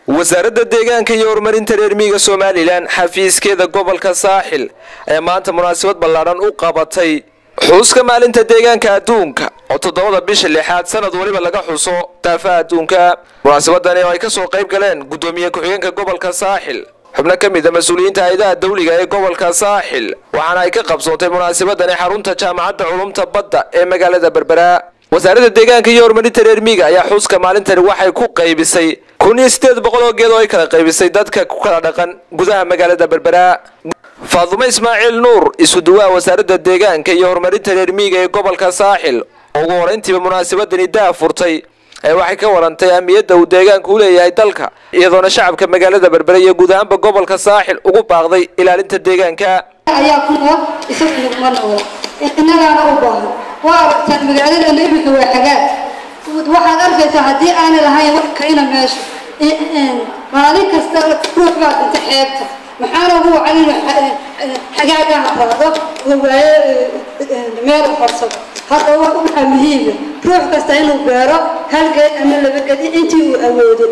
wasaaradda deegaanka iyo horumarinta reer miyiga somalilan xafiiskeeda gobolka saaxil ee maanta munaasabad ballaadhan u qabatay xuska maalinta deegaanka adduunka oo toddobada bisha lixaad sanad waliba laga xuso daafaha adduunka munaasabadani oo ay kasoo qayb galeen guddoomiye ku-xigeenka gobolka saaxil xubno ka mid a mas-uuliyiinta hay-adaha dawliga ee gobolka saaxil waxaana ay ka qabsoontay munaasabadani xarunta jaamacadda culumta badda ee magaalada berbera wasaaradda deegaanka iyo horumarinta reer miyiga ayaa xuska maalintani waxay ku qaybisay kun iyo siddeed boqol oo geed oo ay kala qaybisay dadka ku kala dhaqan gudaha magaalada berbera faadumo ismaaciil nuur isuduwaha wasaaradda deegaanka iyo horumarinta reer miyiga ee gobolka saaxil oo ugu horeyntiiba munaasabadani daa furtay ee waxay ka warantay ahmiyadda uu deegaanku u leeyahay dalka iyadoona shacabka magaalada berbera iyo guud ahaanba gobolka saaxil ugu baaqday ilaalinta deegaanka ayaa ku nool isagu naguma noola innagaana u baahan waa aragtaan magaaladana iminka waa xagaag waxaad arkaysaa haddii aanay lahayn wax kayna meesha maalin kasta ruux baa dhinta xeebta maxaana ugu wacan inuu xagaagaha qaado waayo meel farsado hadda waxaa muhiima ruux kasta inuu beero hal geed ama laba gedi intii uu awoodo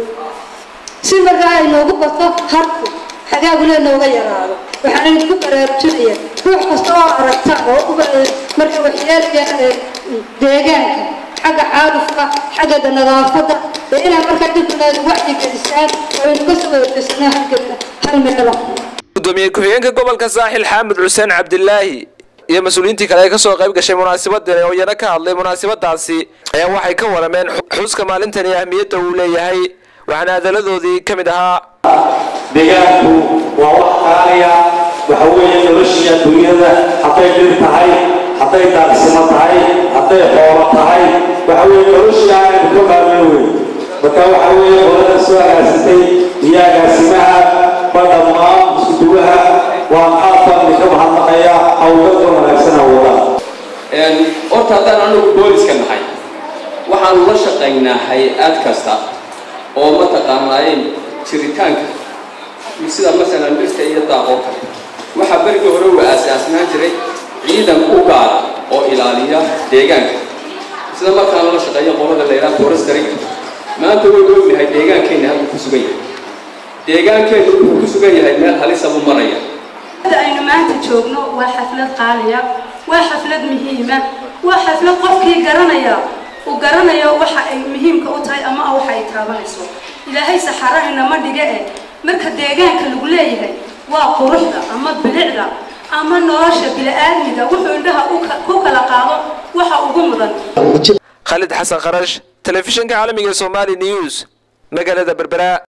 si markaa ay noogu bato harku xagaagule nooga yaraado waxaana idinku baraarujinaya ruux kasta oo aragta oo marka waxyeelaya deegaanka xagga xaalufka xagga nadaafadda ee inaa markaa dibkuleed wacyi gelisaan oo aynu ka soo horjeysano halgeedka hal meelo gudoomiye ku-xigeenka gobolka saaxil xaamud xuseen cabdilaahi iyo mas-uuliyiintii kale ee kasoo qayb gashay munaasabadani oo iyana ka hadlay munaasabadaasi ayaa waxay ka warameen xuska maalintani ahmiyadda uu leeyahay waxaana hadaladoodii ka mid ahaa deegaanku waa wax qaaliya waxa weeye noloshii adduunyada hadday dhir tahay hadday daaqsimo tahay hadday xoolo tahay waxa weeye noloshii aanaynu ka maarmin wey marka waxa weeye qolada soo agaasitay iyo agaasimaha ba dhammaan iskuduwaha waa qaabkan idinka mahadnaqaya hawlgalka wanaagsan hawada horta haddaan anagu booliska nahay waxaanu la shaqaynaa hay-ad kasta oo mataqaanaayeen jiritaanka sida masalan dhirta iyo daaqoo kale waxaa berigii hore uu aasaasnaan jiray ciidan u gaara oo ilaaliya deegaanka sida markaana la shaqeeya qolada la yidhaha forestry maanta waynu ognahay deegaankeenna halku ku sugan yahay deegaankeenna wuxuu ku sugan yahay meel halisa buu maraya aynu maanta joogno waa xaflad qaaliya waa xaflad muhiima waa xaflad qofkii garanaya uu garanayo waxa ay muhiimka u tahay ama waxa ay taabanayso ilaahay saxarahayna ma dhige eh marka deegaanka lagu leeyahay waa quruxda ama bilicda ama nolosha bili-aadmiga wuxuu indhaha ku kala qaado waxa ugu mudan khalid xasan kharash telefishinka caalamiga somali news magaalada berbera